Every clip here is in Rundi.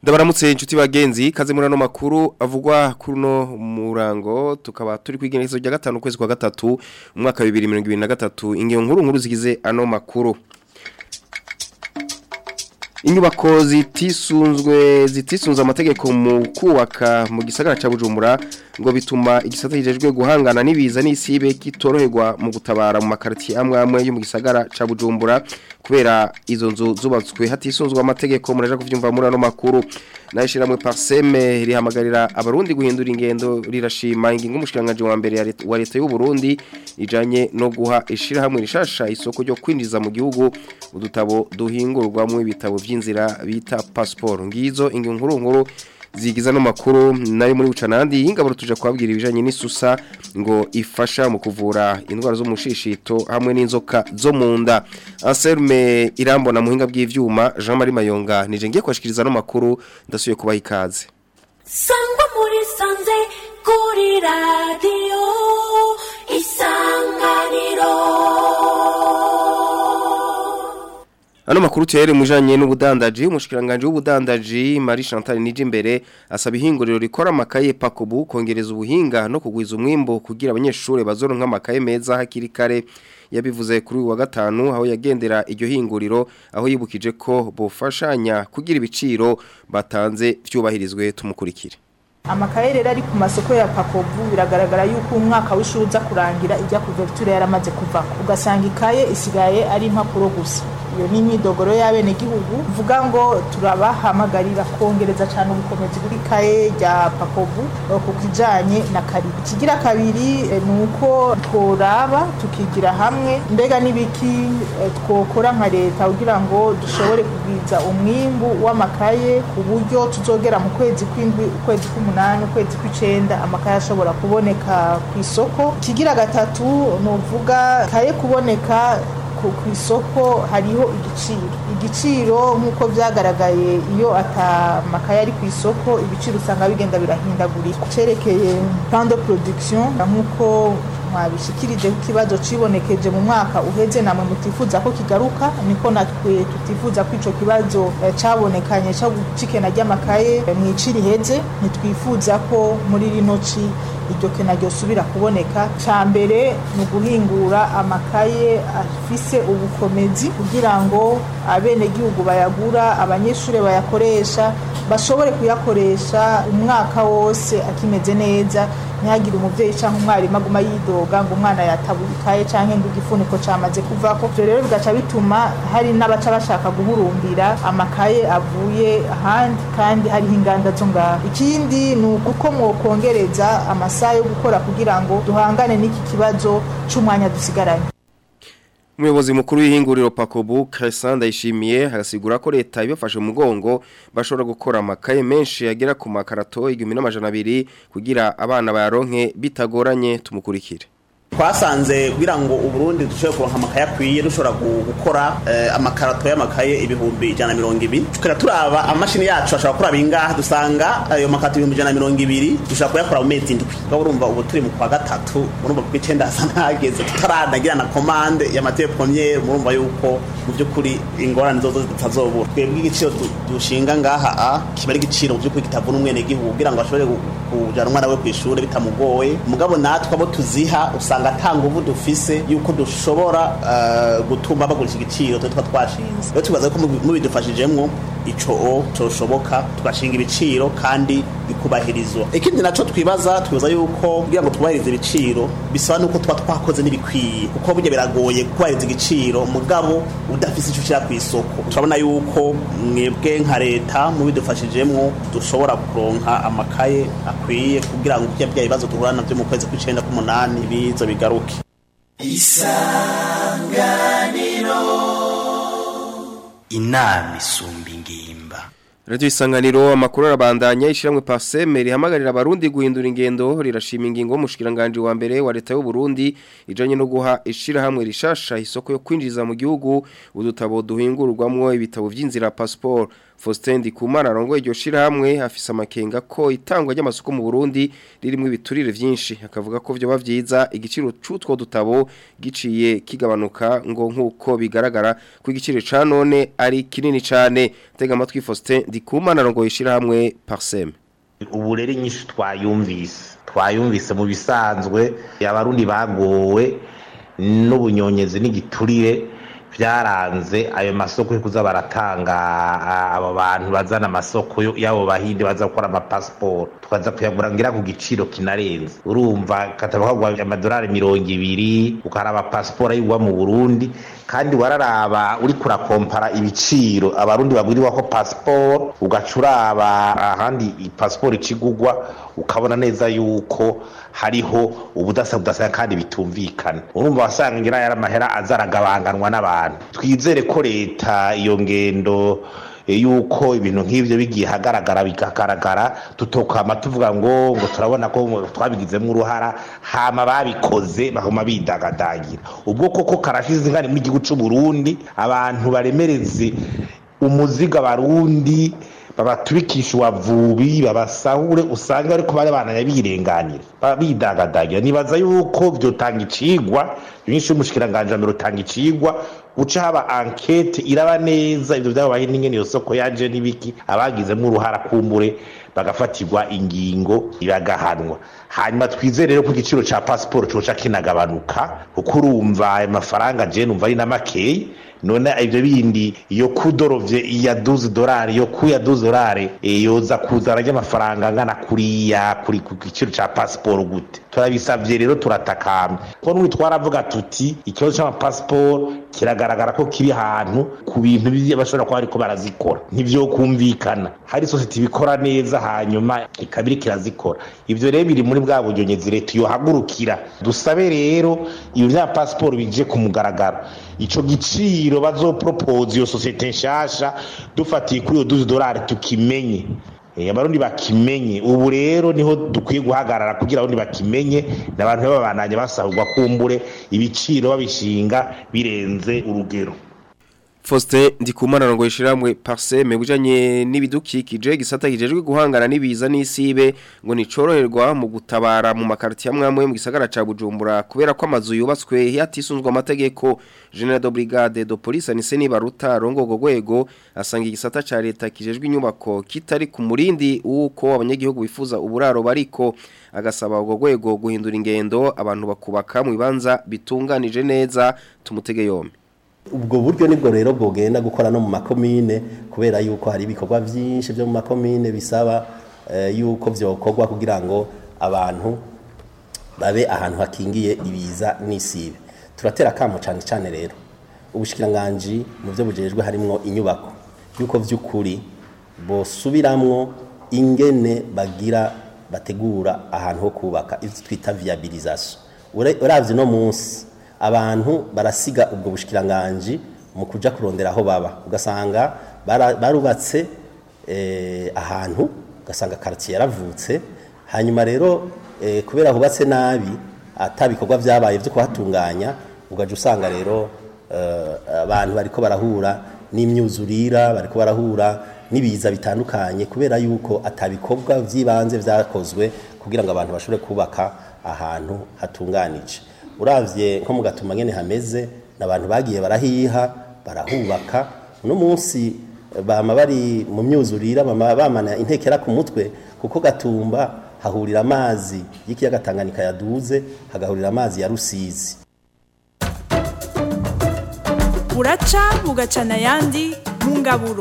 Ndabaramutse inshuti bagenzi kaze muri ano makuru avugwa kuri no murango tukaba turi kwigenekezo rya gatanu kwezi kwa gatatu umwaka wa 2023 ingiyo nkuru nkuru zigize ano makuru Inyubako zitisunzwe zitisunza amategeko mu kubaka mu gisagara ca Bujumbura ngo bituma igisata kijejwe guhangana nibiza n'isibe kitoroherwa mu gutabara mu makarti amwe amwe yo mu gisagara ca Bujumbura kubera izo nzu zubatswe hatisunzwe amategeko muraje kuvyumva muri ano makuru nayishiramwe parseme rihamagarira abarundi guhindura ingendo rirashima ingingo umushikanganje wa mbere wa leta y'u Burundi ijanye no guha ishira hamwe rishasha isoko ryo kwinjiza mu gihugu udutabo duhingurwamwe ibitabo vy'inzira bita passport ngizo ingingo nkuru nkuru zigiza no makuru nari muri bucanandi ingaburo tuje kwabwira ibijanye n'isusa ngo ifasha mu kuvura indwara zo mushishito hamwe n'inzoka zo munda Anselme irambona muhinga bw'ivyuma Jean Marie Mayonga nije ngiye kwashikiriza no makuru ndasuye kubaha ikaze Sangwa muri sanze kuri radio isanganiro Ano makuru tere mujanye n'ubudandaji umushikiranganje w'ubudandaji Marie Chantal Nijimbere asaba ihinguriro rikora amakaye Pakobu kongereza ubuhinga no kugwiza umwimbo kugira abanyeshuri bazoronka amakaye meza hakiri kare yabivuze kuri uyu wa gatanu aho yagendera iryo hinguriro aho yibukije ko bofashanya kugira ibiciro batanze vyubahirizwe tumukurikire amakaye rero ari ku masoko ya pakobu biragaragara yuko umwaka w'ishuri uza kurangira ijya kuverture yaramaze kuva ugasanga ikaye isigaye ari impapuro gusa iyo ni imyidogoro y'abenegihugu uvuga ngo turabahamagarira kongereza cyane ubukomezi buri kaye rya pakobu ku kijanye na kabiri ikigira kabiri eh, ni uko tworaba tukigira hamwe mbega n'ibiki eh, twokora nka leta kugira ngo dushobore kugwiza umwimbu w'amakaye ku buryo tuzogera mu kwezi kw'indwi ukwezi kw'umunani ukwezi kw'icenda amakaye ashobora kuboneka ku isoko ikigira gatatu ni uvuga kaye kuboneka ku ku isoko hariho igiciro igiciro nk'uko byagaragaye iyo atamakaye ari ku isoko ibiciro usanga bigenda birahindagurika cerekeye plan de production nk'uko mwabishikirije ko ikibazo cibonekeje mu mwaka uheze namwe mutifuza ko kigaruka niko natwe tutifuza ko ico kibazo eh, cabonekanye cyo cikena ry'amakaye eh, mw'iciri heze ntitwifuza ko muri rino ci iryo kena ryosubira kuboneka ca mbere ni uguhingura amakaye afise ubukomezi kugira ngo abenegihugu bayagura abanyeshuri bayakoresha bashobore kuyakoresha umwaka wose akimeze neza ntihagire umuvyeyi canke umwarimu aguma yidoga ngo umwana yatabuye ikaye canke ngo igifuniko camaze kuvako ivyo rero bigaca bituma hari n'abaca bashaka guhurumbira amakaye avuye ahandi kandi hariho inganda zo ngaho ikindi ni uko mwokongereza amasaha yo gukora kugira ngo duhangane n'iki kibazo c'umwanya dusigaranye Umuyobozi mukuru w'ihinguriro Pakobu Crescent ndayishimiye harasigura ko leta ibafashe mu mugongo bashobora gukora amakaye menshi yagera ku makarato 1200 kugira abana bayaronke bitagoranye tumukurikire twasanze kugira ngo uburundi dushobore kuronka amakaye akwiye dushobora gu- gukora eh, amakarato y'amakaye ibihumbi ijana na mirongo ibiri tukaba turaba amashini yacu ashobora kuraba ingaha dusanga ayo makarato ibihumbi ijana na mirongo ibiri dushobora kuyakora mu mezi indwi tukaba urumva ubu turi mu kwa gatatu murumva ku icenda hasa ntageze tutaranagira na komande ya matiye premiere murumva yuko mu by'ukuri ingorane zozo zitazobura twebwe igiciro du- dushinga ngaha a kiba ari igiciro mu by'ukuri kitavuna umwenegihugu kugira ngo ashobore gu- kujana umwana we kw'ishure bitamugoye mugabo natwe abo tuziha usanga ata nguvu dufise yuko dushobora eh, gutuma bagurisha igiciro twe tuba twashinze rero tubaza ko mubi- mubidufashijemwo ico o coshoboka tugashinga ibiciro kandi bikubahirizwa ikindi naco twibaza twibaza yuko kugira ngo twubahirize ibiciro bisaba nuko tuba twakoze n'ibikwiye kuko burya biragoye kubahiriza igiciro mugabo udafise ico ushira kw'isoko turabona yuko mwebwe nka leta mubidufashijemwo dushobora kuronka amakaye akwiye kugira ngo bya bya bibazo duhura navyo mu kwezi kw'icenda k'umunani bizo bigaruke inama isumba ingimba Radio isanganiro amakuru arabandanya ishiramwe paseme rihamagarira abarundi guhindura ingendo rirashima ingingo y'umushikiranganje wa mbere wa leta y'u Burundi ijanye no guha ishira hamwe rishasha isoko yo kwinjiza mu gihugu udutabo duhingurwamwo ibitabo vy'inzira passport Faustin Ndikumana arongoye iryo shirahamwe afise amakenga ko itangwa ry'amasoko mu Burundi ririmo ibiturire vyinshi akavuga ko vyo bavyiza igiciro c'utwo dutabo giciye kigabanuka ngo nkuko bigaragara ko igiciro ca none ari kinini cane tega amatwi Faustin Ndikumana arongoye ishirahamwe Parsem ubu rero inyinshi twayumvise twayumvise mu bisanzwe abarundi bagowe n'ubunyonyezi n'igiturire byaranze ayo masoko yo kuza baratanga abo bantu bazana amasoko y'abo bahinde baza gukora amapasiporo tukaza kuyagura ngira ku giciro kinarenze urumva katabakagwa amadolari mirongo ibiri ukaraba pasiporo ayigwa mu burundi kandi wararaba uri kurakompara ibiciro abarundi bagwiriwa ko pasiporo ugaca uraba ahandi pasiporo ikigugwa ukabona neza yuko hariho ubudasa budasa kandi bitumvikana urumva wasanga ngira yari amahera azaragabanganwa n'abantu twizere ko leta iyo ngendo yuko ibintu nk'ibyo bigiye hagaragara bikagaragara tutokama tuvuga ngo ngo turabona ko twabigizemo uruhara hama babikoze bahuma bidagadagira ubwo koko karashize ingani mu gihugu cy'u Burundi abantu baremereze umuziga barundi babatubikisha uwavubi babasahure usanga ariko bari bananya birenganira bidagadagira nibaza yuko vyotanga icigwa nyinshi y'umushikiranganje rutanga icigwa uca haba ankete iraba neza ivyo vyabaye n'ingene iyo soko yaje n'ibiki abagizemo uruhara kumbure bagafatirwa ingingo iragahanwa hanyuma twizere rero ko igiciro ca pasiporo coca kinagabanuka kuko urumva ayo mafaranga je numva ari na makeyi none ivyo bindi iyo kudorovye iya 12 dolari yo ku ya 12 dolari e, yoza kuzana ry'amafaranga ngana kuriya kuri ku giciro ca passport gute turabisavye rero turatakamba ko n'ubu twaravuga tuti ikibazo c'amapasiporo kiragaragara ko kiri ahantu ku bintu bashobora kuba ariko barazikora ntivyokumvikana hari sosiyete ibikora neza hanyuma ikabiri kirazikora ivyo rero biri muri bwa buryonyezi leta yohagurukira dusabe rero ibyo vya pasiporo bije ku mugaragaro ico giciro bazopropose iyo sosiyete nshasha dufatiye kuri iyo 12 dolari tukimenye abarundi bakimenye ubu rero niho dukwiye guhagarara kugira abarundi bakimenye n'abantu babananye basahurwa kumbure ibiciro babishinga birenze urugero Faustin Ndikumana ngo yishiramwe parseme bujanye n'ibidukikije gisata kijejwe guhangana nibiza n'isibe ngo nicoroherwa mu gutabara mu makarti amwe mu gisagara ca Bujumbura kubera ko amazu yubatswe yatisunzwe amategeko General de Brigade de Police Anise Nibaruta rongo go gwego asanga igisata ca leta kijejwe inyubako kitari ku murindi uko abanyagihugu bifuza uburaro bariko agasaba ubwo gwego guhindura ingendo abantu bakubaka mu bibanza bitunganije neza tumutege yombi ubwo buryo nibwo rero bwogenda gukora no mu makomine kubera yuko hari ibikorwa byinshi byo mu makomine bisaba yuko byokorwa kugira ngo abantu babe ahantu hakingiye ibiza n'isibe turatera akamo cyane cyane rero ubushikiranganji mu byo bujejwe harimo inyubako yuko by'ukuri bosubiramwo ingene bagira bategura ahantu ho kubaka ibyo twita viabilisation uravye no munsi abantu barasiga ubwo bushikiranganje mu kuja kurondera aho baba ugasanga barubatse ahantu ugasanga quartier yaravutse hanyuma rero kubera hubatse nabi atabikorwa byabaye byo kuhatunganya ugaje usanga rero abantu bariko barahura n'imyuzurira bariko barahura n'ibiza bitandukanye kubera yuko atabikorwa by'ibanze byakozwe kugira ngo abantu bashobore kubaka ahantu hatunganije uravye nko mu gatuma nyene hameze n'abantu bagiye barahiha barahubaka uno munsi bama bari mu myuzurira bama bamana intekera ku mutwe kuko gatumba hahurira amazi y'ikiyaga Tanganyika yaduze hagahurira amazi ya Rusizi buraca bugacana yandi mu ngaburo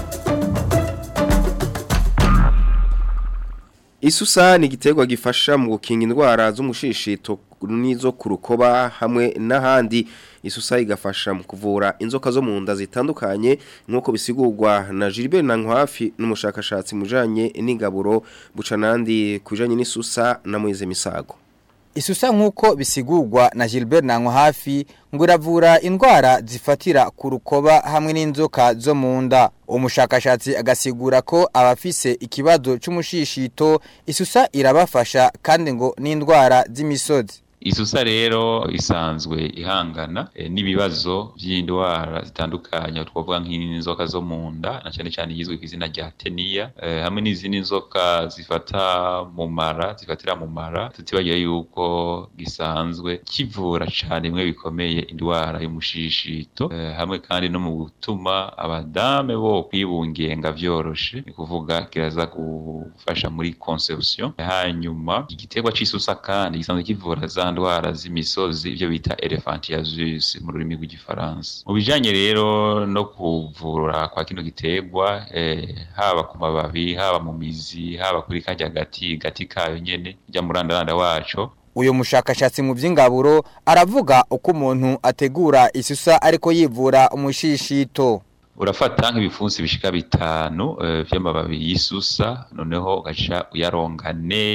Isusa ni igiterwa gifasha mu gukinga indwara z'umushishito n'izo ku rukoba hamwe n'ahandi isusa igafasha mu kuvura inzoka zo mu nda zitandukanye nk'uko bisigurwa na Gilbert Nankwafi n'umushakashatsi mujanye n'ingaburo bucanandi kujanye n'isusa na Moise Misago Isusa nk'uko bisigurwa na Gilbert Nanko hafi ngo iravura indwara zifatira ku rukoba hamwe n'inzoka zo mu nda umushakashatsi agasigura ko abafise ikibazo c'umushishito isusa irabafasha kandi ngo n'indwara z'imisozi isusa rero isanzwe ihangana eh, n'ibibazo by'indwara zitandukanye twavuga nk'inzoka zo mu nda na cyane cyane yizwe ku izina rya teniya eh, hamwe n'izindi nzoka zifata mu mara zifatira mu mara tutibagiye yuko gisanzwe kivura cyane bimwe bikomeye indwara y'umushishito eh, hamwe kandi no mu gutuma abadame bo kwibungenga vyoroshe ni kuvuga kiraza gufasha muri conception hanyuma igiterwa c'isusa kandi gisanzwe kivura za ndwara z'imisozi ibyo bita elephantiasis mu rurimi rw'igifaransa mu bijanye rero no kuvura kwa kino giterwa eh, haba ku mababi haba mu mizi haba kuri karya gati gati kayo nyene rya murandaranda waco uyu mushakashatsi mu by'ingaburo aravuga uko umuntu ategura isusa ariko yivura umushishito urafata nk'ibipfunsi bishika bitanu eh, vy'amababi y'isusa noneho ugaca uyaronga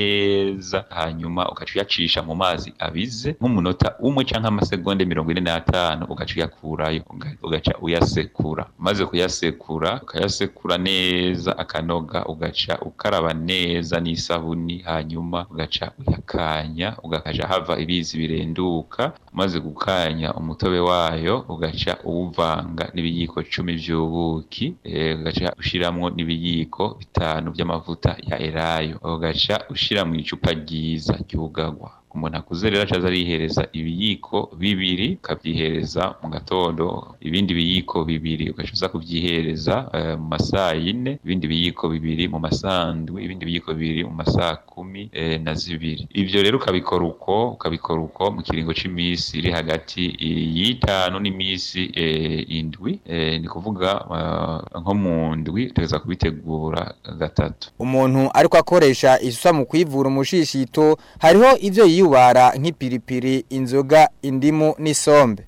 neza hanyuma ugaca uyacisha mu mazi abize nk'umunota umwe canke amasegonde mirongo ine n'atanu ugaca uyakurayo uga- ugaca uyasekura maze kuyasekura ukayasekura neza akanoga ugaca ukaraba neza n'isabuni hanyuma ugaca uyakanya ugakaja hava ibizi birenduka maze gukanya umutobe wayo ugaca uwuvanga n'ibiyiko cumi vy'ubuki eh, ugaca ushiramwo n'ibiyiko bitanu vy'amavuta ya elayo ugaca ushira mu icupa ryiza ryugarwa umuntu akuze rero acaza arihereza ibiyiko bibiri ukavyihereza mu gatondo ibindi biyiko bibiri ugaca uza kuvyihereza eh, mu masaa yine ibindi biyiko bibiri mu masandwi ibindi biyiko bibiri mu masaa kumi eh, na zibiri ivyo rero ukabikora uko ukabikora uko mu kiringo c'imisi iri hagati y'itanu n'imisi eh, indwi eh, ni kuvuga eh, nko mu ndwi utegeza kubitegura gatatu umuntu ariko akoresha isusa mu kwivura umushishito hariho ivyo yiyubara nk'ipiripiri inzoga indimu n'isombe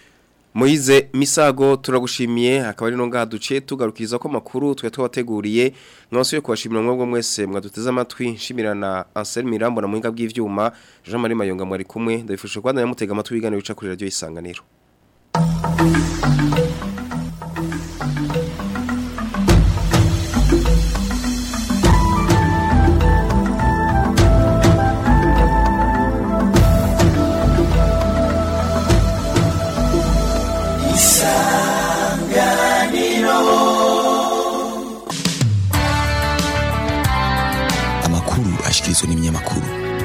Moize Misago turagushimiye akaba ari no ngaha duce tugarukiriza ko makuru twe twabateguriye mwasuye kubashimira mwebwe mwese mwaduteze amatwi nshimirana Anselme Mirambo na muhinga bw'ivyuma Jean Marie Mayonga mwari kumwe ndabifuje kwandanya mutega amatwi biganiro bica kuri radio isanganiro amakuru ashikirizwa n'ibinyamakuru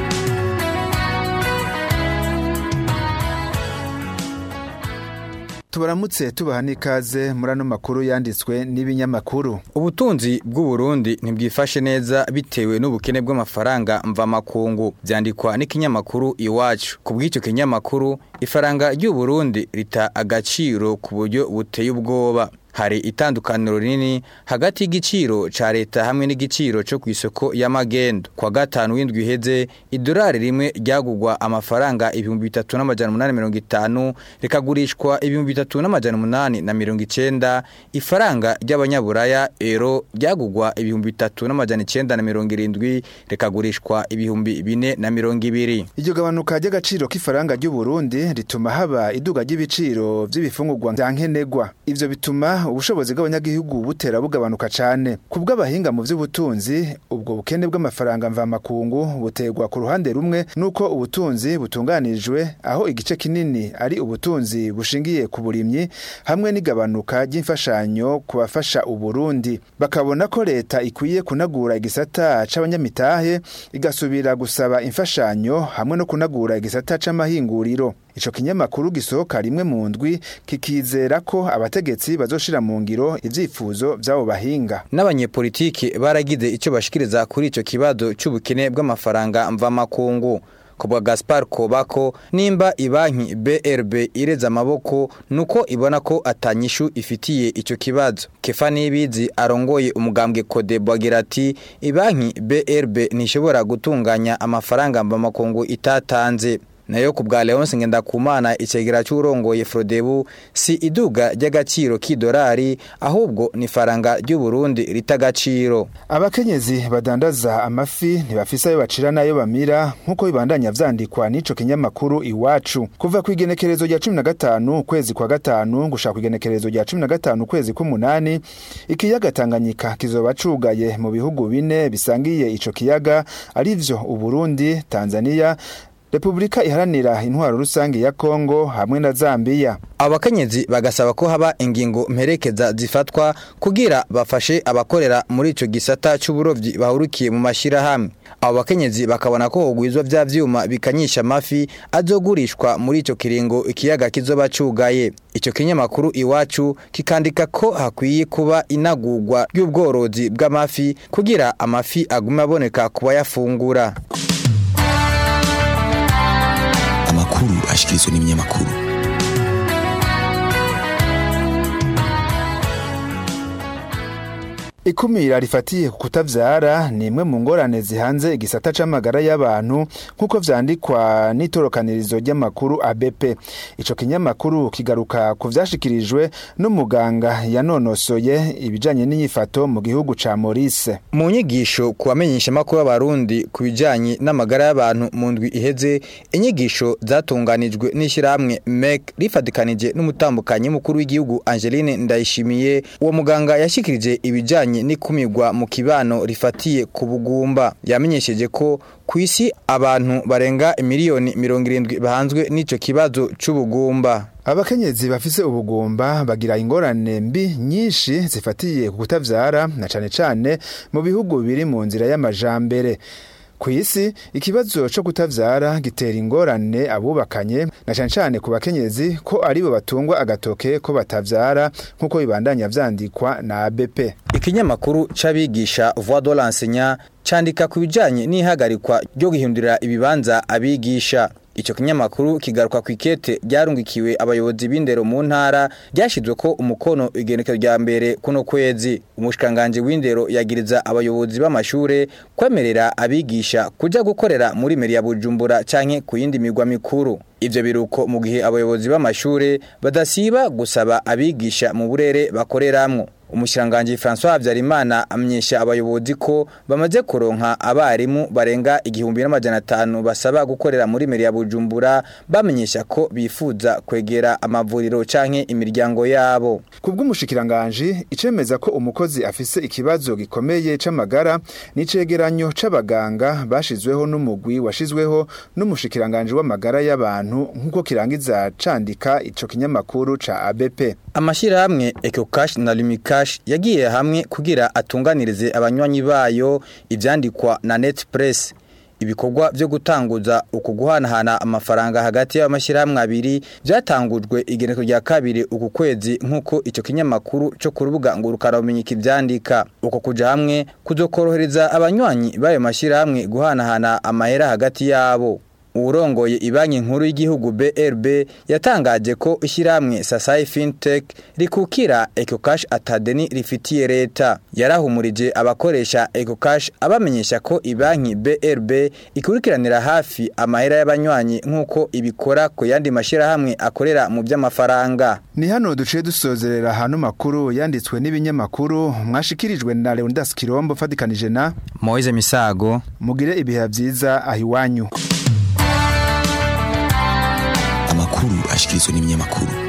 tubaramutse tubaha n'ikaze muri ano makuru yanditswe n'ibinyamakuru ubutunzi bw'u Burundi ntibwifashe neza bitewe n'ubukene bw'amafaranga mvamakungu byandikwa n'ikinyamakuru iwacu ku bw'icyo kinyamakuru ifaranga ry'u Burundi rita agaciro ku buryo buteye ubwoba hari itandukaniro rinini hagati y'igiciro ca leta hamwe n'igiciro cyo ku isoko y'amagendo kwa gatanu w'indwi iheze idolari rimwe ryagugwa amafaranga ibihumbi bitatu n'amajana umunani mirongo itanu rikagurishwa ibihumbi bitatu n'amajana umunani na mirongo icenda ifaranga ry'abanyaburaya ero ryagugwa ibihumbi bitatu n'amajana icenda na mirongo irindwi rikagurishwa ibihumbi bine na mirongo ibiri iryo gabanuka ry'agaciro k'ifaranga ry'u Burundi rituma haba iduga ry'ibiciro by'ibifungurwa bya nkenerwa ivyo bituma ubushobozi bw'abanyagihugu butera bugabanuka cyane ku bw'abahinga mu by'ubutunzi ubwo bukene bw'amafaranga mvamakungu buterwa ku ruhande rumwe nuko ubutunzi butunganijwe aho igice kinini ari ubutunzi bushingiye ku burimyi hamwe n'igabanuka ry'imfashanyo ku bafasha uburundi bakabona ko leta ikwiye kunagura igisata c'abanyamitahe igasubira gusaba imfashanyo hamwe no kunagura igisata c'amahinguriro ico kinyamakuru gisohoka rimwe mu ndwi kikizera ko abategetsi bazoshira mu ngiro ivyifuzo vy'abo bahinga n'abanyepolitiki baragize icyo bashikiriza kuri ico kibazo cy'ubukene bw'amafaranga mvamakungu kubwa Gaspar Kobako nimba ibanki BRB ireza amaboko nuko ibona ko atanyishu ifitiye ico kibazo Kefani Ibizi arongoye umugambwe Kodebo agira ati ibanki BRB ntishobora gutunganya amafaranga mvamakungu itatanze nayo ku bwa Leonce Ngendakumana icegera cy'urongoye Frodebu si iduga ry'agaciro k'idolari ahubwo ni faranga ry'u Burundi ritagaciro abakenyezi badandaza amafi ntibafise ayo bacira nayo bamira nkuko bibandanya vyandikwa n'ico kinyamakuru iwacu kuva ku igenekerezo rya 15 kwezi kwa gatanu gushaka ku igenekerezo rya 15 kwezi k'umunani ikiyaga Tanganyika kizoba cugaye mu bihugu bine bisangiye ico kiyaga arivyo u Burundi Tanzania Republika iharanira intwaro rusange ya Kongo hamwe na Zambia abakenyezi bagasaba ko haba ingingo mperekeza zifatwa kugira bafashe abakorera muri ico gisata c'uburovyi bahurukiye mu mashirahamwe abo bakenyezi bakabona ko hogwizwa vya vyuma bikanyisha amafi azogurishwa muri ico kiringo ikiyaga kizoba cugaye ico kinyamakuru iwacu kikandika ko hakwiye kuba inagurwa ry'ubworozi bw'amafi kugira amafi agume aboneka ku bayafungura amakuru ashikirizwa n'ibinyamakuru Ikumira rifatiye ku kutavyara ni imwe mu ngorane zihanze igisata c'amagara y'abantu nk'uko vyandikwa n'itorokanirizo ry'amakuru ABP. Ico kinyamakuru kigaruka ku vyashikirijwe n'umuganga yanonosoye ibijanye n'inyifato mu gihugu ca Maurice. mu nyigisho ku bamenyesha makuru y'abarundi ku bijanye n'amagara y'abantu mu ndwi iheze inyigisho zatunganijwe n'ishyirahamwe MEC rifatikanije n'umutambukanyi mukuru w'igihugu Angeline Ndayishimiye uwo muganga yashikirije ibijanye n'ikumirwa mu kibano rifatiye ku bugumba yamenyesheje ko ku isi abantu barenga miliyoni mirongo irindwi bahanzwe n'ico kibazo c'ubugumba Abakenyezi bafise ubugumba bagira ingorane mbi nyinshi zifatiye ku kutavyara na cane cane mu bihugu biri mu nzira y'amajambere. Ku isi ikibazo co kutavyara gitera ingorane abubakanye na cane cane ku bakenyezi ko aribo batungwa agatoke ko batavyara nk'uko bibandanya vyandikwa na ABP. ikinyamakuru c'abigisha Voix de l'enseignant candika ku bijanye n'ihagarikwa ryo guhindurira ibibanza abigisha Ico kinyamakuru kigaruka ku ikete ryarungikiwe abayobozi b'indero mu ntara ryashizwe ko umukono igenekezo rya mbere kuno kwezi umushikanganje w'indero yagiriza abayobozi b'amashure kwemerera abigisha kuja gukorera muri meri ya Bujumbura canke ku yindi migwa mikuru ivyo biruko mu gihe abayobozi b'amashure badasiba gusaba abigisha mu burere bakoreramwo umushiranganje François Habyarimana amenyesha abayobozi ko bamaze kuronka abarimu barenga igihumbi n'amajana atanu basaba gukorera muri meri ya Bujumbura bamenyesha ko bifuza kwegera amavuriro canke imiryango yabo Kubw'umushikiranganje icemeza ko umukozi afise ikibazo gikomeye c'amagara n'icegeranyo c'abaganga bashizweho n'umugwi washizweho n'umushikiranganje w'amagara y'abantu nk'uko kirangiza candika ico kinyamakuru ca ABP. Amashirahamwe Ecocash na Lumicash yagiye hamwe kugira atunganirize abanywanyi bayo ivyandikwa na Netpress ibikorwa vyo gutanguza uku guhanahana amafaranga hagati y'amashirahamwe abiri byatangujwe igeneko rya kabiri uku kwezi nk'uko ico kinyamakuru cyo ku rubuga ngurukana bumenyi kivyandika uko kuja hamwe kuzokorohereza abanywanyi bayo mashirahamwe guhanahana amahera hagati yabo urongoye ibanki nkuru y'igihugu BRB yatangaje ko ishyirahamwe Sasai Fintech rikukira EcoCash atadeni rifitiye leta yarahumurije abakoresha EcoCash abamenyesha ko ibanki BRB ikurikiranira hafi amahera y'abanywanyi nk'uko ibikora ku yandi mashyirahamwe akorera mu by'amafaranga Ni hano duciye dusozerera hano makuru yanditswe n'ibinyamakuru mwashikirijwe na Leonidas Kirombo fatikanije na Moise Misago mugire ibihe byiza ahiwanyu amakuru ashikirizwa n'ibinyamakuru